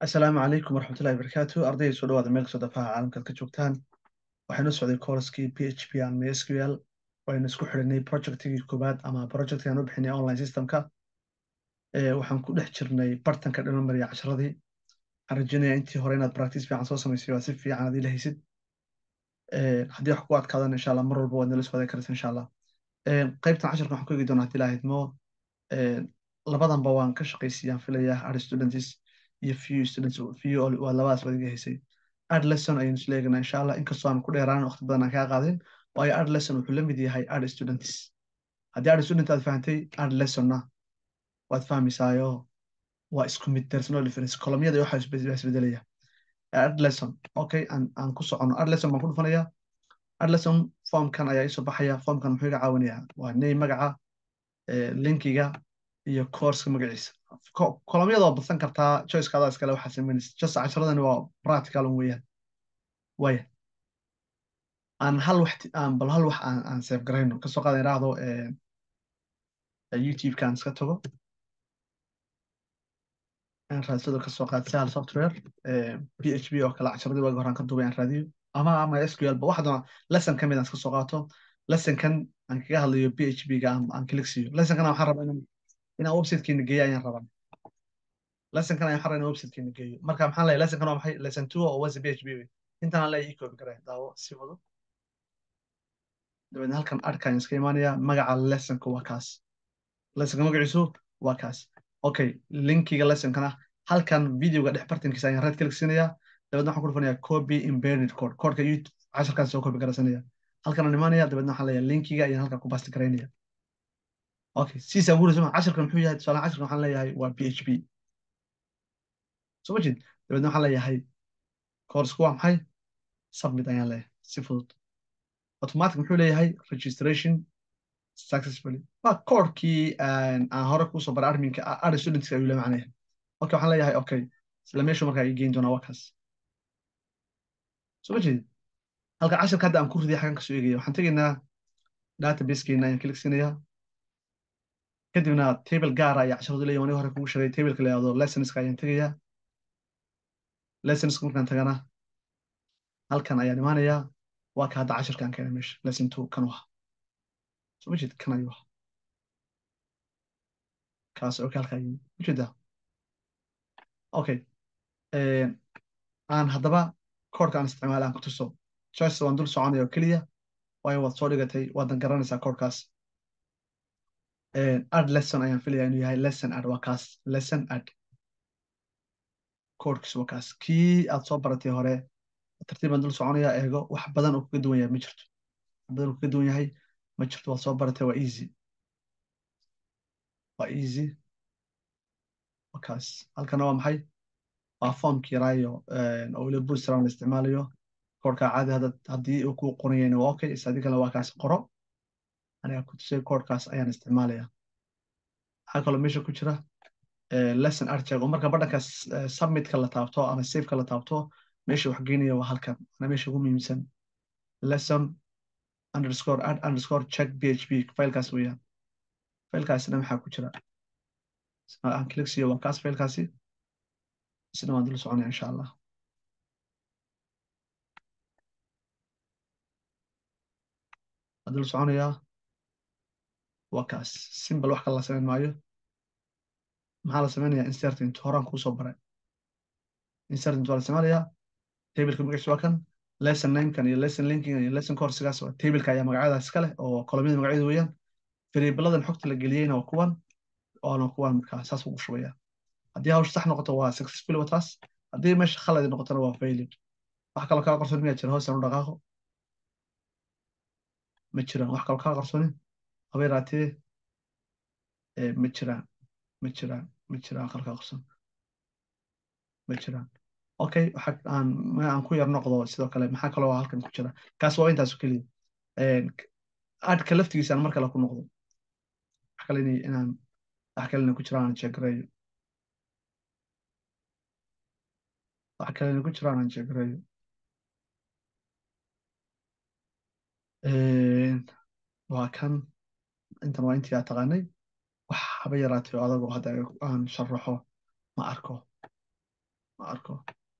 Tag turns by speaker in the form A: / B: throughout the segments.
A: asalaamu calaykum waraxmatullahi wabarakaatu ardayda soo dhawaada meel kastoo dafaha caalamkaad ka joogtaan waxaynu socday courskii p h p and mysql waynu isku xidhinay projectigii koowaad ama projectki aan u bixinay online systemka waxaan ku dhex jirnay bartanka dhino mariya casharadii waxaan rajeynaya intii hore inaad practice fiican soo samaysay waa si fiican aad ila haysid haddii wax ku adkaadan insha allah mar walba waad nala soo wadaagi karaysa insha allah qaybtan casharka waxaan ku eegi doonaa haddii ilaahayd mo labadanba waan ka shaqaysiyaan filayaa art students iyo few students few waa labadaas wadiga haysay art lesson ayaynu isla eegnaa insha allah inkastoo aan ku dheeraanan waqti badan aan kaa qaadin waayo art lesson wuxuu la mid yahay art students haddii art student aad fahantay art lessonna waad fahmaysaayo waa isku mid there's no difference kolomyada iyo waxaa isbedelaya art lesson okay aan aan ku socono art lesson baan ku dhufanaya art lesson formkan ayaa isoo baxaya formkan muxuu iga caawinayaa waa name magaca linkiga iyo courska magaciisa kolomyada waa badsan kartaa choicekaada iskale waxaa samaynaysa just casharadani waa practical un weeyaan waya aan hal wax aan bal hal wax aan aan save garayno kasoo qaada iraahdo youtube-kaan iska tago aan raadsado kasoo qaad sahal software p h p oo kale casharadii waagi horaan ka duubay aan raadiyo ama ama sql ba waxa doona lesson ka mid aan iska soo qaato lessonkan aan kaga hadlayo p h p ga aan click siiyo lessonkana waxaan rabaa inaan inaan websitekeena geeyo ayaan rabaa lessonkan ayaan xarayna websitekeena geeyo marka maxaan leeyahay lessonkan waa maxay lesson two oo wasa p h p intaan aan leeyahay ecoobi garay daawo si wado dabeedna halkan arkaan iska imaanaya magaca lessonka waa kaas lessonka magaciisu waa kaas okay linkiga lessonkana halkan videoga dhex bartankiisa ayaan red click siinaya dabeedna waxaan ku dhufanaya copy embedded code codeka youtube casharkaan soo copy garaysanaya halkan aan imaanaya dabeedna waxaan leeyahay linkiga ayaan halkan ku basti garaynaya okay siisaan guuraysa casharkan muxuu yahay tusaale casharkan waxaan leeyahay waa p h p soo ma jeed dabeedna waxaan leeyahay coursku waa maxay submit ayaan leeyahay si fudud automatic muxuu leeyahay registration successfully waa koorkii aan hore kusoo baray adminka art studentska ayuu la macnaya okay waxaan leeyahay okay isla meeshu markaa ii geyn doonaa waa kaas soo ma jeedid halka casharka hadda aan ku riday xagan kasoo eegaya waxaan tegaynaa databasekeena ayaan click siinayaa kadibna table gaara ayaa casharadu leeyahay wani hore kugu sheegay tableka la yihahdo lessonska ayaan tegayaa lessonska markaan tagana halkan ayaan imaanayaa waa ka hadda casharkaan keenay meesha lesson two kan waha soo ma jeed kan ayuu ahaa kaas okay halkaa yimi ujeedaa okay aan haddaba koodhka aan isticmaala aan ku tuso choice waan dul soconaya oo keliya waayo waad soo dhigatay waadan garanaysaa koodhkaas ad lesson ayaan filaya inuu yahay lesson ad waa kaas lesson ad koodhkiis waa kaas kii aad soo baratay hore tartiib baan dul soconaya eego wax badan oo kaga duwan yahay ma jirto wax badan oo kaga duwan yahay ma jirto waad soo baratay waa easy waa easy waa kaas halkana waa maxay waa formki yaraayo oo weliba bootstrap la isticmaalayo koodhka caadi hadda haddii uu kuu qoran yahayna waa okay is adigana waa kaas qoro aniga ku tusay koodhkaas ayaan isticmaalaya waxaa kaloo meesha ku jira lesson archeck oo marka badhanka submitka la taabto ama safeka la taabto meesha wax geynaya waa halkan ana meesha ugu muhiimsan lesson underscore ad underscore check php filekaas weeyaan filekaasina maxaa ku jira aan click siiyo waa kaas filekaasi isna waan dul soconaya insha allah waan dul soconayaa waa kaas simbal wax kale la samayn maayo maxaa la samaynayaa inserting horaan kuusoo baray inserting waa la isticmaalayaa tableka magaciisa waa kan lesson namekan iyo lesson linking iyo lesson coursigaas waa tableka ayaa magacyadaas iska leh oo kolomyada magacyadu weeyaan variabladan xogta la geliyeyna waa kuwan waana kuwan markaa saas ugu shubaya haddii hawsha sax noqoto waa successful waa taas haddii meesha khalad noqotona waa failed wax kaloo kaa qarsoon miyaa jira hoosaan u dhaqaaqo ma jiraan wax kaloo kaa qarsoonin haba yaraatee ma jiraan ma jiraan ma jiraan wax kaloo kaa qarsoon ma jiraan okay waxa aan aan ku yar noqdo sidoo kale maxaa kaloo halkan ku jira kaas waa intaas keliya adka laftigiisa aan mar kale ku noqdo wax kale inaan wax kale inay ku jiraan aan jeegarayo wax kale inay ku jiraan aan jeegarayo waa kan intan waa intii aad taqaanay wax haba yaraatay oo adagoo hadda aan sharaxo ma arko ma arko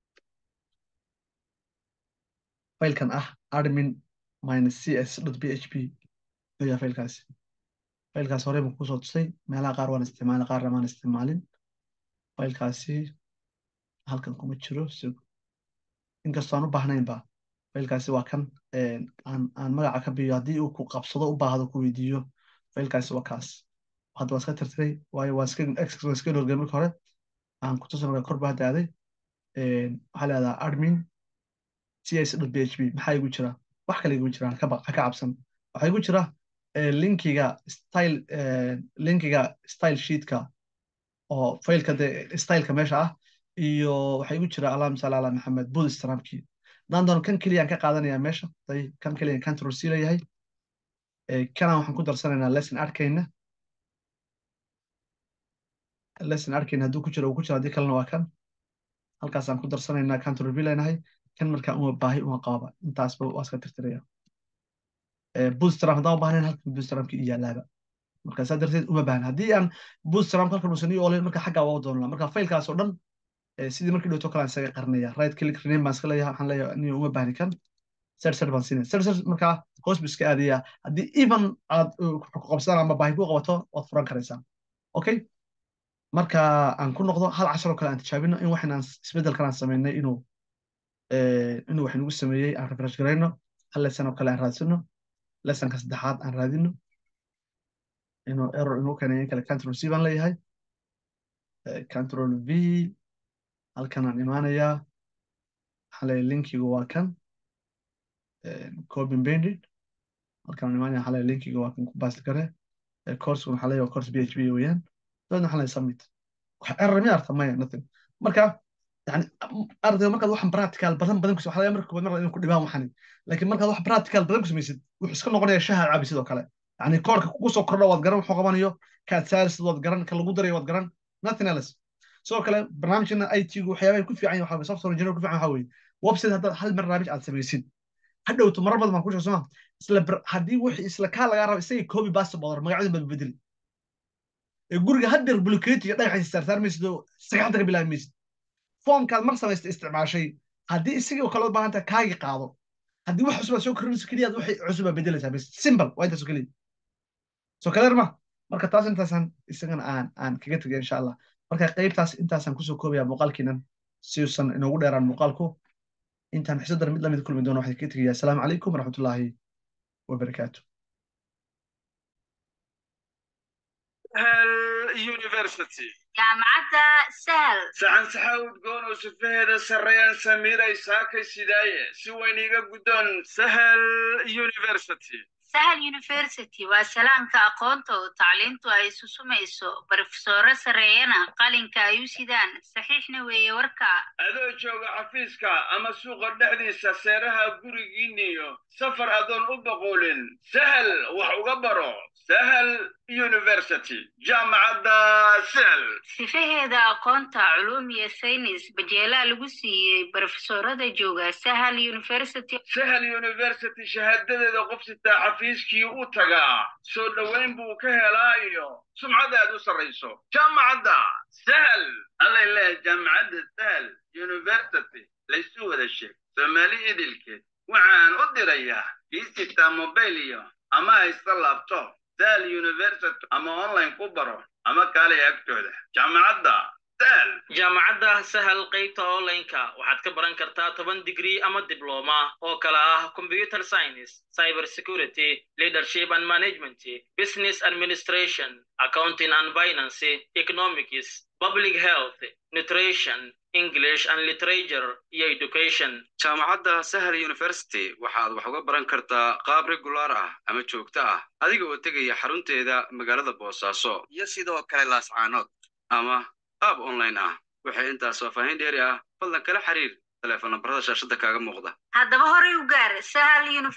A: faylkan ah admin minus cs dot p h p ayaa faylkaasi faylkaas horey baan kusoo tusay meelaha qaar waan isticmaalin qaarna maan isticmaalin faylkaasi halkan kuma jiro inkastoo aan u baahnaynba faylkaasi waa kan aan aan magaca ka biyo haddii uu ku qabsado u baahdo ku weydiiyo faylkaasi waa kaas hadda waan iska tirtiray waayo waan iska waan iska dhorgay marka hore aan ku tusan kor baa daaday waxaa leedaha admin cs dot p h p maxaa igu jira wax kale iguma jiraan ka ka cabsan waxaa igu jira linkiga style linkiga style sheetka oo faylka de styleka meesha ah iyo waxaa igu jira allahuma salli ala maxamed bootstrapkii haddaan doono kan keliyaan ka qaadanaya meesha day kan keliyan control c leeyahay kana waxaan ku darsanaynaa lesson arkayna lesson arkayna hadduu ku jiro uu ku jiro haddii kalena waa kan halkaasaan ku darsanaynaa control v leenahay kan markaa uma baahi uma qababa intaasba waa iska tirtiraya bootstrap haddaan u baahnayn halkan bootstrapki iyo yaalaaba marka saa darteed uma baahna haddii aan bootstrap halkan uusan ii oolayn marka xaggaa waa u doonaa marka faylkaas oo dhan sidii markii dhowto kale aan isaga qarnaya right click rename baan iska leeyahay waxaan leeyahay aniga uma baahni kan ser ser baan siinaya ser ser markaa hoos bu iska aadaya haddii even aad qabsadaan ama baahi ku qabato waad furan karaysaa okay marka aan ku noqdo hal cashar oo kale aan tijaabino in waxaan isbeddelkan aan samaynay inuu inuu wax nagu sameeyey aan refresh garayno hal lesson oo kale aan raadsano lessonka saddexaad aan raadino inuu error inuu keenay in kale control c baan leeyahay control v halkan aan imaanayaa waxaan leeyahay linkigu waa kan copy banded halkan aan imaanaya waxaan leeyahay linkigu waa kan ku baasti kare courseku waxaan leeyahay course php weeyaan dabeedna waxaan leeyahay submit wax error mi arta maya nothing marka yani ardayga markaad waxan practical badan badan kus waxaa marka koobaad marka inuu ku dhibaan waxani laakiin markaad wax practical badan ku samaysid wuxuu iska noqonaya shaha cabi sidoo kale yani koorka kugu soo kordha waad garan wuxuu qabanayo kaad saarisid waad garan ka lagu darayo waad garan nothing else sidoo kale barnaamijkana it-gu waxyaabahay ku fiican waxa software engineer ku fiican waxa weeye website haddaad hal barnaamij aad samaysid hadhowto marar badan baan ku sheeg soma isla haddii wixii isla kaa lagaa rabo isagii copy paste boodar magacyadin baad bedeli ee guriga haddeer buluketi iyo dhagaxiisa saarsaarmaysid oo sagxadda ka bilaabi maysid foomkaad mar samaysta isticmaashay haddii isagii oo kale u baahan tahay kaagii qaado haddii wax cusub aad soo kordhinayso keliyaad waxay cusub aad bedelaysaa bas simple waa intaas oo keliya soo kaleer ma marka taas intaasaan isagana aan aan kaga tegay insha allah marka qaybtaas intaasaan kusoo koobaya muuqaalkiinan si uusan inoogu dheeraan muuqaalku intaan xisadar mid lamid kulmi doono waxaan kaga tegayaa asalaamu calaykum waraxmatullaahi wabarakaatu
B: university
C: jaamacadda sahal
B: saxan saxa udgoon oo sifaheeda sarreeyaan samiiray saakay sidaaye si weyn iga guddoon sahal university
C: sahal university waa salaamka aqoonta oo tacliintu ay susumayso barofesoro sarreeyana qalinka ay u sidaan saxiixna weeye warka
B: adoo jooga xafiiska ama suuqa dhexdiisa seeraha gurigiinniyo safar adoon u boqoolin sahal wax uga baro sahal university jaamacadda sahal
C: sifaheeda aqoonta culuum iyo saynis bajeelaa lagu siiyey barofesorada jooga sahal university
B: sahal university shahaadadeeda qof sitaa xafiiskii u tagaa soo dhoweyn buu ka helaa iyo sumcad aad u sarrayso jaamacadda sahal allay leehay jaamacadda sahal university laysu wada sheeg soomaali idilkeed waxaan u dirayaa kii sitaa mobayl iyo ama haysta laabtoob sahal university ama online ku baro ama kaalay agtooda jaamacadda sahal
D: jaamacadda sahal qaybta online-ka waxaad ka baran kartaa toban digrii ama dibloma oo kala ah computer science cyber security leadership and management business administration accounting and finance economics public health nutrition english and literature iyo education
E: jaamacadda sahal university waxaad wax uga baran kartaa qaab regular ah ama joogto ah adiga oo tegaya xarunteeda magaalada boosaaso iyo sidoo kale laascaanood ama qaab online ah waxay intaas faahfaahin dheeri ah fadlan kala xiriir teleefon nambarada shaashadda kaaga muuqda
C: haddaba horay u gaar sahal